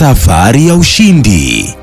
Safari ya ushindi.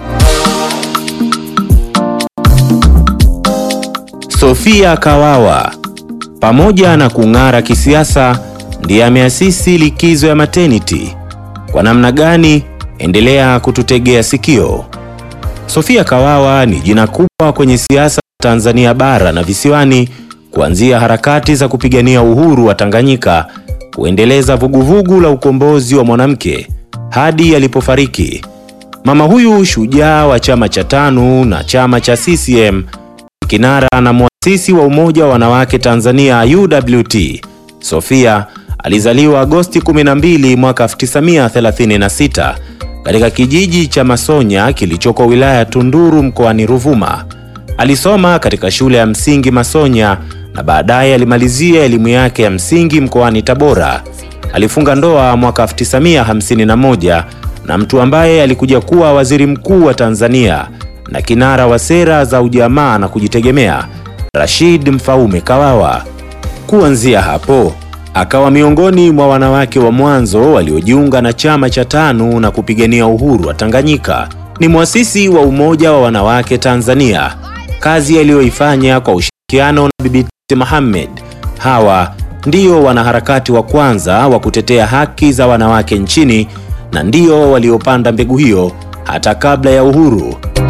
Sofia Kawawa pamoja na kung'ara kisiasa ndiye ameasisi likizo ya maternity. Kwa namna gani? Endelea kututegea sikio. Sofia Kawawa ni jina kubwa kwenye siasa Tanzania bara na visiwani, kuanzia harakati za kupigania uhuru wa Tanganyika, kuendeleza vuguvugu la ukombozi wa mwanamke hadi alipofariki. Mama huyu shujaa wa chama cha TANU na chama cha CCM, kinara na muasisi wa Umoja wa Wanawake Tanzania UWT. Sofia alizaliwa Agosti 12 mwaka 1936 katika kijiji cha Masonya kilichoko wilaya ya Tunduru mkoani Ruvuma. Alisoma katika shule ya msingi Masonya na baadaye alimalizia elimu yake ya msingi mkoani Tabora. Alifunga ndoa mwaka 1951 na mtu ambaye alikuja kuwa waziri mkuu wa Tanzania na kinara wa sera za ujamaa na kujitegemea, Rashid Mfaume Kawawa. Kuanzia hapo akawa miongoni mwa wanawake wa mwanzo waliojiunga na chama cha TANU na kupigania uhuru wa Tanganyika. Ni mwasisi wa Umoja wa Wanawake Tanzania, kazi aliyoifanya kwa ushirikiano na Bibi Titi Mohamed. Hawa ndio wanaharakati wa kwanza wa kutetea haki za wanawake nchini na ndio waliopanda mbegu hiyo hata kabla ya uhuru.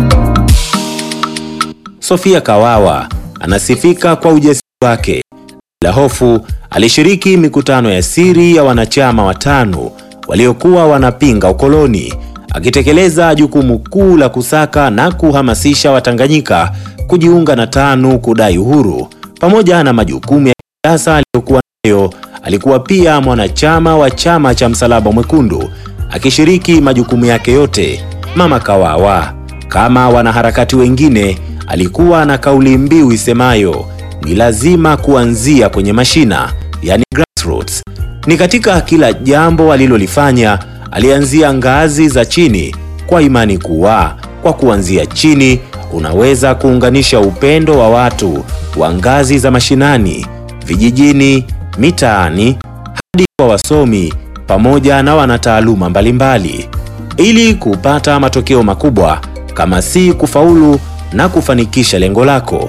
Sofia Kawawa anasifika kwa ujasiri wake. Bila hofu alishiriki mikutano ya siri ya wanachama wa TANU waliokuwa wanapinga ukoloni, akitekeleza jukumu kuu la kusaka na kuhamasisha Watanganyika kujiunga na TANU kudai uhuru. Pamoja na majukumu ya kisiasa aliyokuwa nayo, alikuwa pia mwanachama wa chama cha Msalaba Mwekundu, akishiriki majukumu yake yote. Mama Kawawa, kama wanaharakati wengine, alikuwa na kauli mbiu isemayo ni lazima kuanzia kwenye mashina, yani grassroots. Ni katika kila jambo alilolifanya alianzia ngazi za chini, kwa imani kuwa kwa kuanzia chini unaweza kuunganisha upendo wa watu wa ngazi za mashinani, vijijini, mitaani hadi kwa wasomi pamoja na wanataaluma mbalimbali, ili kupata matokeo makubwa, kama si kufaulu na kufanikisha lengo lako.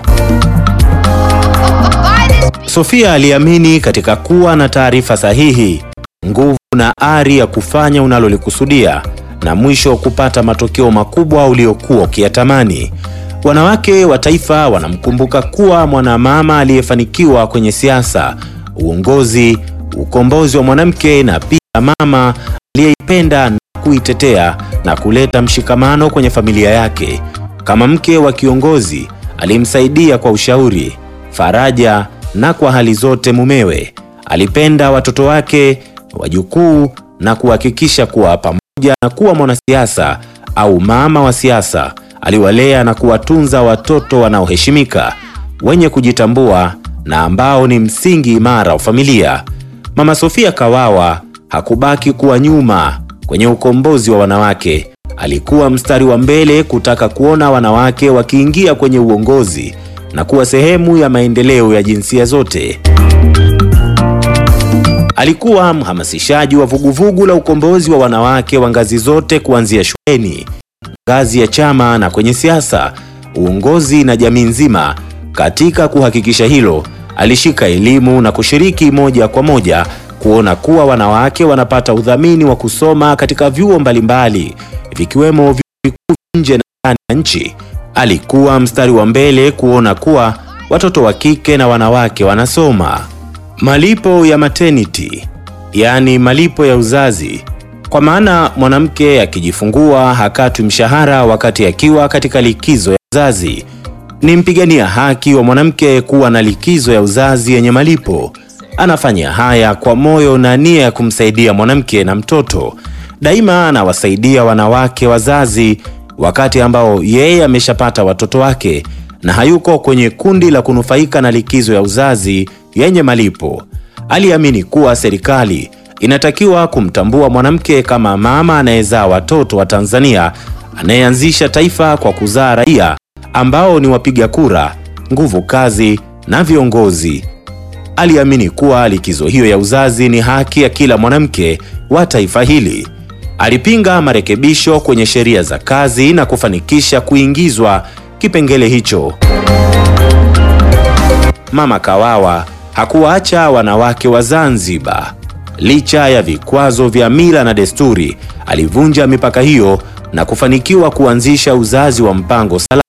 Sofia aliamini katika kuwa na taarifa sahihi, nguvu na ari ya kufanya unalolikusudia na mwisho kupata matokeo makubwa uliokuwa ukiyatamani. Wanawake wa taifa wanamkumbuka kuwa mwanamama aliyefanikiwa kwenye siasa, uongozi, ukombozi wa mwanamke na pia mama aliyeipenda na kuitetea na kuleta mshikamano kwenye familia yake. Kama mke wa kiongozi, alimsaidia kwa ushauri, faraja na kwa hali zote mumewe. Alipenda watoto wake, wajukuu na kuhakikisha kuwa pamoja na kuwa mwanasiasa au mama wa siasa, aliwalea na kuwatunza watoto wanaoheshimika, wenye kujitambua na ambao ni msingi imara wa familia. Mama Sofia Kawawa hakubaki kuwa nyuma kwenye ukombozi wa wanawake. Alikuwa mstari wa mbele kutaka kuona wanawake wakiingia kwenye uongozi na kuwa sehemu ya maendeleo ya jinsia zote. Alikuwa mhamasishaji wa vuguvugu la ukombozi wa wanawake wa ngazi zote kuanzia shuleni, ngazi ya chama na kwenye siasa, uongozi na jamii nzima. Katika kuhakikisha hilo, alishika elimu na kushiriki moja kwa moja kuona kuwa wanawake wanapata udhamini wa kusoma katika vyuo mbalimbali vikiwemo vyuo vikuu nje na ndani ya nchi. Alikuwa mstari wa mbele kuona kuwa watoto wa kike na wanawake wanasoma. Malipo ya maternity, yaani malipo ya uzazi, kwa maana mwanamke akijifungua hakatwi mshahara wakati akiwa katika likizo ya uzazi. Ni mpigania haki wa mwanamke kuwa na likizo ya uzazi yenye malipo. Anafanya haya kwa moyo na nia ya kumsaidia mwanamke na mtoto. Daima anawasaidia wanawake wazazi wakati ambao yeye ameshapata watoto wake na hayuko kwenye kundi la kunufaika na likizo ya uzazi yenye malipo. Aliamini kuwa serikali inatakiwa kumtambua mwanamke kama mama anayezaa watoto wa Tanzania, anayeanzisha taifa kwa kuzaa raia ambao ni wapiga kura, nguvu kazi na viongozi. Aliamini kuwa likizo hiyo ya uzazi ni haki ya kila mwanamke wa taifa hili. alipinga marekebisho kwenye sheria za kazi na kufanikisha kuingizwa kipengele hicho. Mama Kawawa hakuwaacha wanawake wa Zanzibar. Licha ya vikwazo vya mila na desturi, alivunja mipaka hiyo na kufanikiwa kuanzisha uzazi wa mpango salama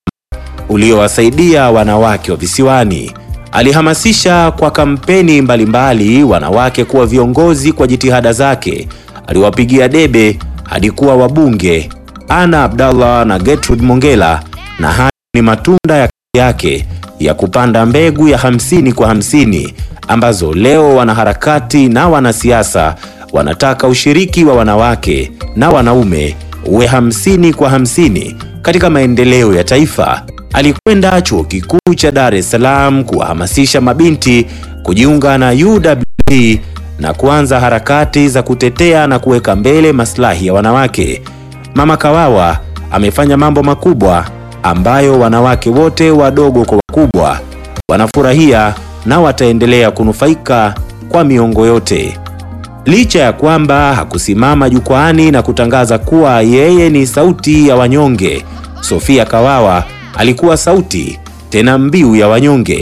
uliowasaidia wanawake wa visiwani. Alihamasisha kwa kampeni mbalimbali mbali wanawake kuwa viongozi kwa jitihada zake. Aliwapigia debe hadi kuwa wabunge Ana Abdallah na Gertrude Mongella, na haya ni matunda ya kazi yake ya kupanda mbegu ya hamsini kwa hamsini ambazo leo wanaharakati na wanasiasa wanataka ushiriki wa wanawake na wanaume uwe hamsini kwa hamsini katika maendeleo ya taifa. Alikwenda chuo kikuu cha Dar es Salaam kuwahamasisha mabinti kujiunga na UWT na kuanza harakati za kutetea na kuweka mbele maslahi ya wanawake. Mama Kawawa amefanya mambo makubwa ambayo wanawake wote wadogo kwa wakubwa wanafurahia na wataendelea kunufaika kwa miongo yote. Licha ya kwamba hakusimama jukwaani na kutangaza kuwa yeye ni sauti ya wanyonge, Sofia Kawawa alikuwa sauti tena mbiu ya wanyonge.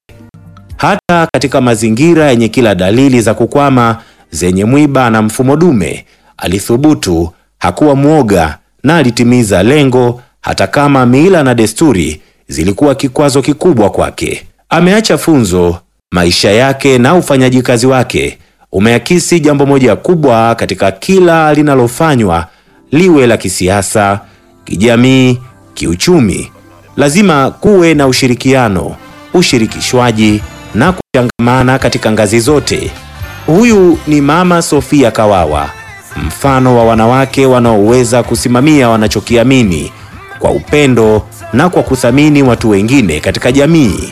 Hata katika mazingira yenye kila dalili za kukwama, zenye mwiba na mfumo dume, alithubutu, hakuwa mwoga na alitimiza lengo, hata kama mila na desturi zilikuwa kikwazo kikubwa kwake. Ameacha funzo. Maisha yake na ufanyaji kazi wake umeakisi jambo moja kubwa katika kila linalofanywa, liwe la kisiasa, kijamii, kiuchumi. Lazima kuwe na ushirikiano, ushirikishwaji na kuchangamana katika ngazi zote. Huyu ni Mama Sofia Kawawa, mfano wa wanawake wanaoweza kusimamia wanachokiamini kwa upendo na kwa kuthamini watu wengine katika jamii.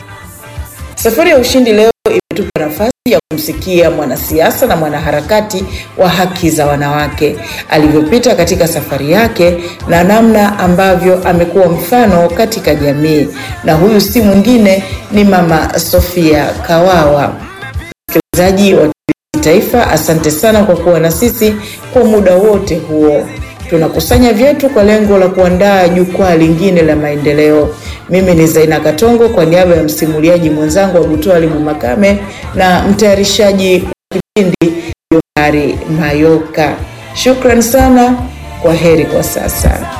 Safari ya Ushindi leo imetupa nafasi ya kumsikia mwanasiasa na mwanaharakati wa haki za wanawake alivyopita katika safari yake na namna ambavyo amekuwa mfano katika jamii, na huyu si mwingine ni Mama Sofia Kawawa. Msikilizaji wa TV Taifa, asante sana kwa kuwa na sisi kwa muda wote huo. Tunakusanya vyetu kwa lengo la kuandaa jukwaa lingine la maendeleo. Mimi ni Zaina Katongo kwa niaba ya msimuliaji mwenzangu Abutwali Makame na mtayarishaji wa kipindi Johari Mayoka. Shukran sana, kwa heri kwa sasa.